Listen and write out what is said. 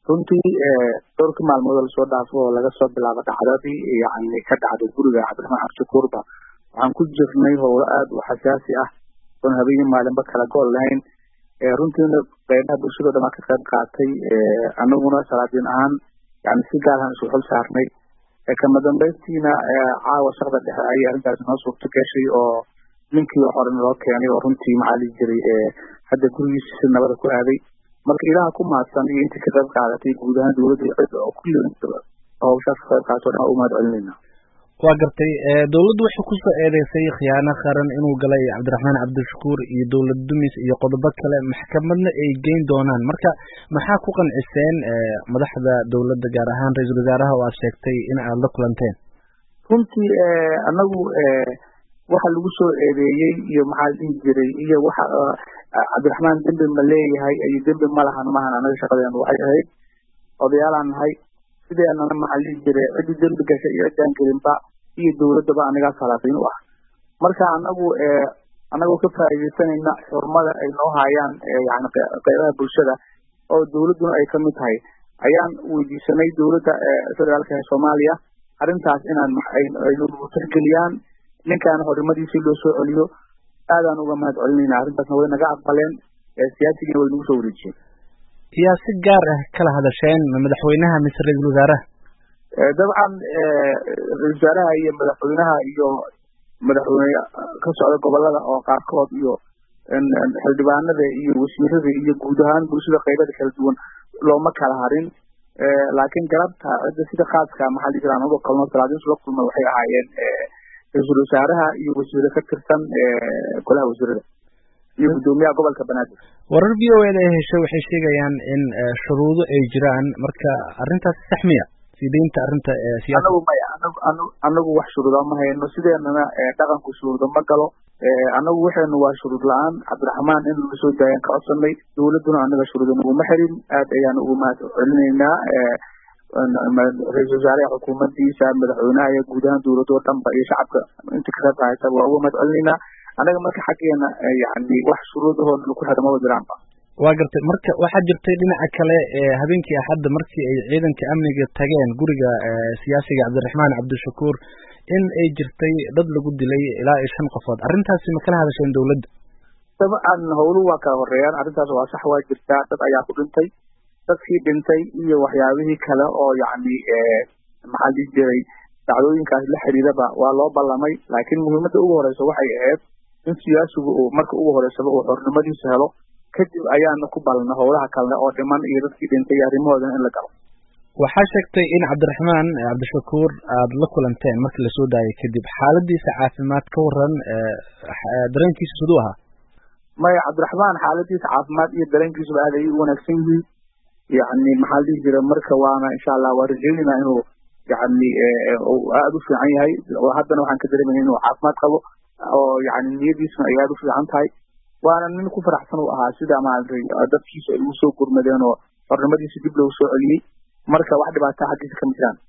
runtii dhowrkii maalmood lasoo dhaafo oo laga soo bilaabo dhacdadii yani ka dhacday guriga cabdiraxmaan cabdishakuurba waxaan ku jirnay howlo aada u xasaasi ah oon habeenii maalinba kala gool lahayn runtiina qeybaha bulshado dhan aa ka qayb qaatay anaguna salaadiin ahaan yani si gaarahan isu xul saarnay kama dambaystiina caawa shaqda dhexe ayay arrintaasi noo suurto gashay oo ninkii hore naloo keenay oo runtii maxaa lihi jiray hadda gurigiisa si nabada ku aaday marka ilaha ku mahadsan iyo intii ka qayb qaadatay guud ahaan dowladda cid oo kulli hawshaas ka qayb qaadato dhan u mahad celinayna waa gartay dowladdu waxay kusoo eedeysay khiyaano qaran inuu galay cabdiraxmaan cabdishakuur iyo dowlad dumis iyo qodobo kale maxkamadna ay geyn doonaan marka maxaa ku qanciseen madaxda dowladda gaar ahaan ra-iisul wasaaraha oo aad sheegtay in aad la kulanteen runtii anagu waxa lagu soo eedeeyey iyo maxaa dhihi jiray iyo waxa cabdiraxmaan dembi ma leeyahay iyo dembi ma lahan mahan anaga shaqadeenu waxay ahayd odayaalaan nahay sideenana maxaa dhihi jiray ciddii dembi gashay iyo ciddaan gelinba iyo dowladdaba anagaa salaadiin u ah marka anagu anagoo ka faa'iidaysanayna xurmada ay noo hayaan yani qeybaha bulshada oo dowladduna ay kamid tahay ayaan weydiisanay dowladda federaalka ee soomaaliya arrintaas inaan aynu tixgeliyaan ninkaan horimadiisii loo soo celiyo aadaan uga mahad celinayna arrintaasna way naga aqbaleen siyaasigina way nagu soo wareejiyeen yaa si gaar ah kala hadasheen madaxweynaha mise ra-iisul wasaaraha dabcan ra-isul wasaaraha iyo madaxweynaha iyo madaxweyne ka socda gobolada oo qaarkood iyo xildhibaanada iyo wasiirada iyo guud ahaan bulshada qaybada kala duwan looma kala harin laakiin galabta cidda sida khaaska maxaa la jira anagoo kalno salaadiinsu la kulma waxay ahaayeen ra-iisul wasaaraha iyo wasiire ka tirsan golaha wasiirada iyo guddoomiyaha gobolka banaadir warar v o eda ay heshay waxay sheegayaan in shuruudo ay jiraan marka arrintaasi sax miya sideynta arrinta anagu maya anagu anagu wax shuruuda ma hayno sideenana dhaqanku shuruuda ma galo anagu waxaynu waa shuruud la-aan cabdiraxmaan in laga soo daayaan ka codsanay dowladduna anaga shuruuda naguma xirin aad ayaan ugu mahad celinaynaa ra-isul wasaaraha xukuumaddiisa madaxweynaha iyo guud ahaan dowladda oo dhanba iyo shacabka inta ka qayb qaadaysa waa uga mahad celinaynaa anaga marka xaggeena yani wax shuruudahoo lagu xira maba jiraanba waa gartay marka waxaa jirtay dhinaca kale habeenkii axadda markii ay ciidanka amniga tageen guriga siyaasiga cabdiraxmaan cabdishakuur in ay jirtay dad lagu dilay ilaa iyo shan qofood arrintaasi ma kala hadasheen dowladda dabcan howluhu waa kala horeeyaan arrintaas waa sax waa jirtaa dad ayaa ku dhintay dadkii dhintay iyo waxyaabihii kale oo yacni maxaa dhihi jiray dacdooyinkaas la xiriiraba waa loo ballamay laakiin muhiimadda ugu horeysa waxay ahayd in siyaasigu uu marka ugu horeysaba uu xornimadiisa helo kadib ayaana ku balna howlaha kalene oo dhiman iyo dadkii dhintay iyo arrimahoodana in la galo waxaa sheegtay in cabdiraxmaan cabdishakuur aada la kulanteen markii lasoo daayay kadib xaaladiisa caafimaad ka waran dareenkiisa siduu ahaa maya cabdiraxmaan xaaladiisa caafimaad iyo dareenkiisuba aad ayay u wanaagsan yihiin yani maxaa la dhihi jira marka waana insha allah waa rajeynayna inuu yani aada u fiican yahay haddana waxaan ka dareemayna inuu caafimaad qabo oo yani niyadiisuna ay aada u fiican tahay waana nin ku faraxsan uu ahaa sida maaragtay dadkiisa ay ugu soo gurmadeen oo xornimadiisa dib loogu soo celiyey marka wax dhibaata xaggiisa kama jiraan